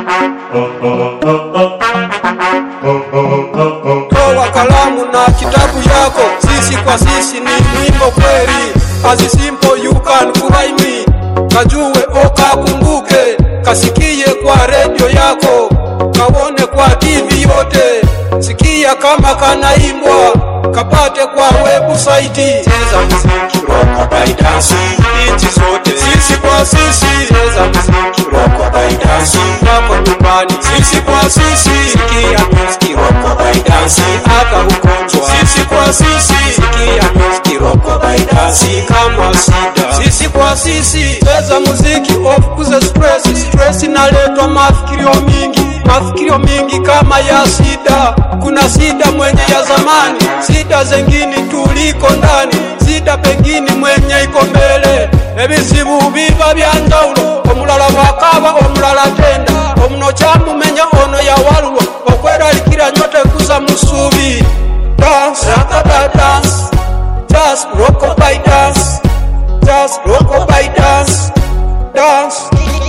Toa kalamu na kitabu yako, sisi kwa sisi ni mwimbo kweli. As simple you can fly me, kajue okakumbuke, kasikie kwa redio yako, kaone kwa TV yote, sikia kama kanaimbwa, kapate kwa website. Cheza muziki Rock by dance, nchi zote, sisi kwa sisi, cheza muziki rock by dance, wako nyumbani, sisi kwa sisi, sikia music rock by dance, hata ugonjwa, sisi kwa sisi, sikia music rock by dance, si kama sida. Sisi kwa sisi cheza muziki ofukuze stress. Stress inaletwa mafikirio mingi, mafikirio mingi kama ya sida. Kuna sida mwenye ya zamani, sida zengine tuliko ndani, sida pengine mwenye iko mbele. Ebizibu biba bya njawulo, omulala bwakaba omulala tenda, omuno kyamumenya ono yawalulwa, okweralikira nyote kuza musubi. Dance, rakata dance, just rock by dance. Just rock by dance, dance.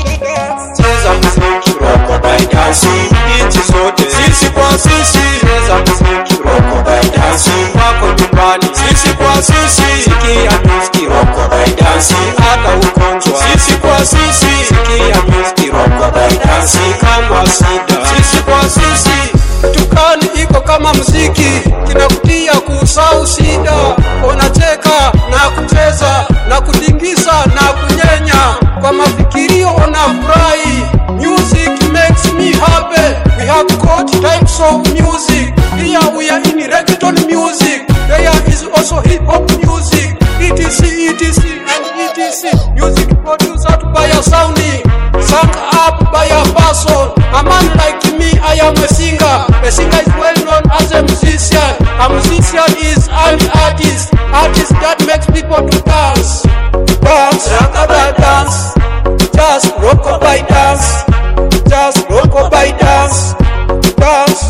Cheza muziki, rock by dance, nchi zote, sisi kwa sisi. Cheza muziki, rock by dance, wako nyumbani, sisi kwa sisi. Sikia music, rock by dance, hata ugonjwa, sisi kwa sisi. Sikia music, rock by dance, kama sida, sisi kwa sisi. Tukani iko kama muziki, kinakutia kusahau shida. Unacheka na kucheza na kutingisa na kunyenya, kwa mafikirio unafurahi. Music makes me happy. We have got types of music. Here we are in reggaeton music. There is also hip hop music. ETC, ETC, and ETC. Music produced by a sounding, sung up by a person. A man like me, I am a singer. A singer is well known as a musician. A musician is an artist. Artist that makes people to dance. Dance, rakata dance. Just rock by dance. Just rock by dance. Dance.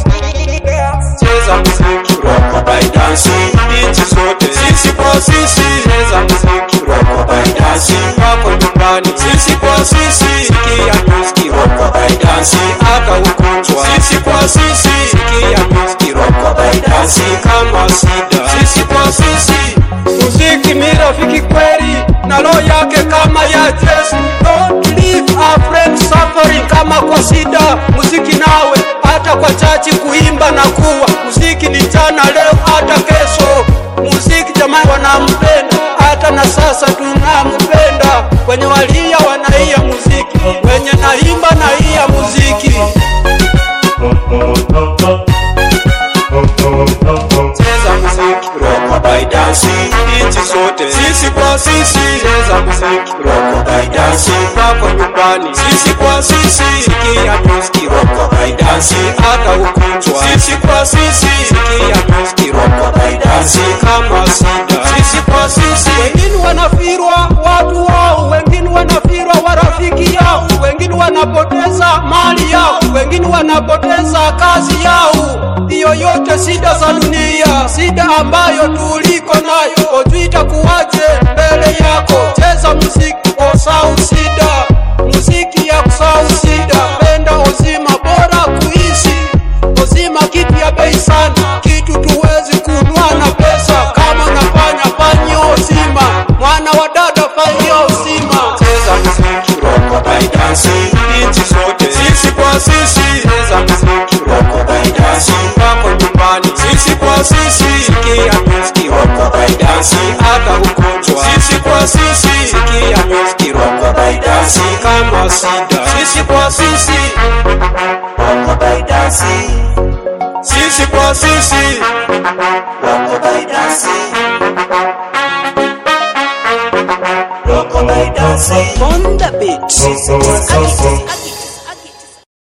Cheza muziki, rock by dance, nchi zote, sisi kwa sisi. Cheza muziki, rock by dance, wako nyumbani, sisi kwa sisi. Sikia music, rock by dance, hata ugonjwa, sisi kwa sisi. Sikia music, rock by dance, kama sida, sisi kwa sisi. Muziki ni rafiki kweli na roho yake kama ya Yesu. Don't leave a friend suffering kama kwa sida. Muziki nawe hata kwa chachi kuimba na kuwa muziki ni jana, leo hata kesho. Muziki jamani, wanampenda hata na sasa tunampenda. Wenye walia wanaia muziki, wenye naimba naia muziki. Cheza muziki, rock by dance, nchi zote, sisi kwa sisi. Cheza muziki, rock by dance, wako nyumbani, sisi kwa sisi. Sikia music, rock by dance, hata ugonjwa, sisi kwa sisi. Sikia music, rock by dance, kama sida, sisi kwa sisi. Wengine wanafirwa watu wao, wengine wanafirwa warafiki yao, wengine wanapoteza mali yao, wengine wanapoteza kazi yao. Hiyo yote shida za dunia, shida ambayo tuliko nayo, ojui itakuwaje mbele yako. Cheza muziki osau shida, muziki ya kusau shida, penda uzima bora kuishi uzima kitu ya bei sana, kitu tuwezi kunua na pesa. Kama unafanya fanya uzima, mwana wa dada fanya uzima. Cheza muziki, rock by dance, nchi zote, sisi kwa sisi. Cheza muziki, rock by dance, wako nyumbani, sisi kwa sisi. Sikia music, rock by dance, hata ugonjwa, sisi kwa sisi. Sikia music, rock by dance, kama sida, sisi kwa sisi. rock by dance, Sisi kwa sisi. rock by dance, rock by dance. On the beat.